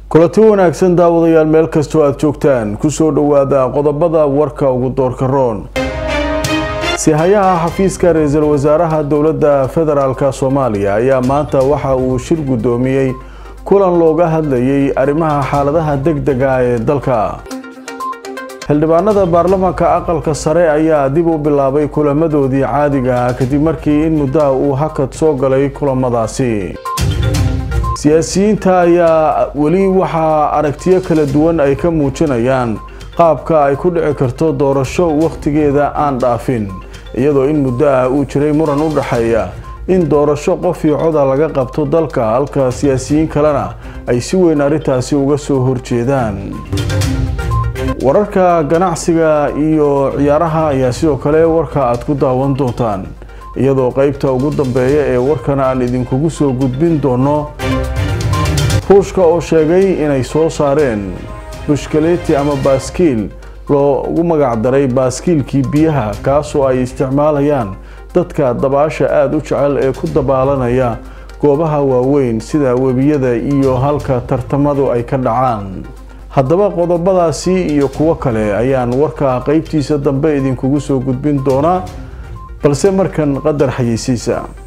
kulanti wanaagsan daawadayaal meel kastoo aada joogtaan kusoo dhowaada qodobada warka ugu doorka roon sihayaha xafiiska ra-iisul wasaaraha dowladda federaalk soomaaliya ayaa maanta waxa uu shir guddoomiyey kulan looga hadlayay arrimaha xaaladaha deg dega ee dalka xildhibaanada baarlamaanka aqalka sare ayaa dib u bilaabay kulamadoodii caadiga ah kadib markii in muddaha uu hakad soo galay kulamadaasi siyaasiyiinta ayaa weli waxaa aragtiyo kala duwan ay ka muujinayaan qaabka ay ku dhici karto doorasho wakhtigeeda aan dhaafin iyadoo in muddo ah uu jiray muran u dhexeeya in doorasho qof iyo coda laga qabto dalka halka siyaasiyiin kalena ay si weyn arrintaasi uga soo horjeedaan wararka ganacsiga iyo ciyaaraha ayaa sidoo kale warka aad ku daawan doontaan iyadoo qeybta ugu dambeeya ee warkan aan idinkugu soo gudbin doono ruushka oo sheegay inay soo saareen bushkaleti ama baaskiil loogu magacdaray baaskiilkii biyaha kaasoo ay isticmaalayaan dadka dabaasha aada u jecel ee ku dabaalanaya goobaha waaweyn sida webiyada iyo halka tartamadu ay ka dhacaan haddaba qodobadaasi iyo kuwo kale ayaan warka qeybtiisa dambe idinkugu soo gudbin doonaa balse markan qadar xayeysiisa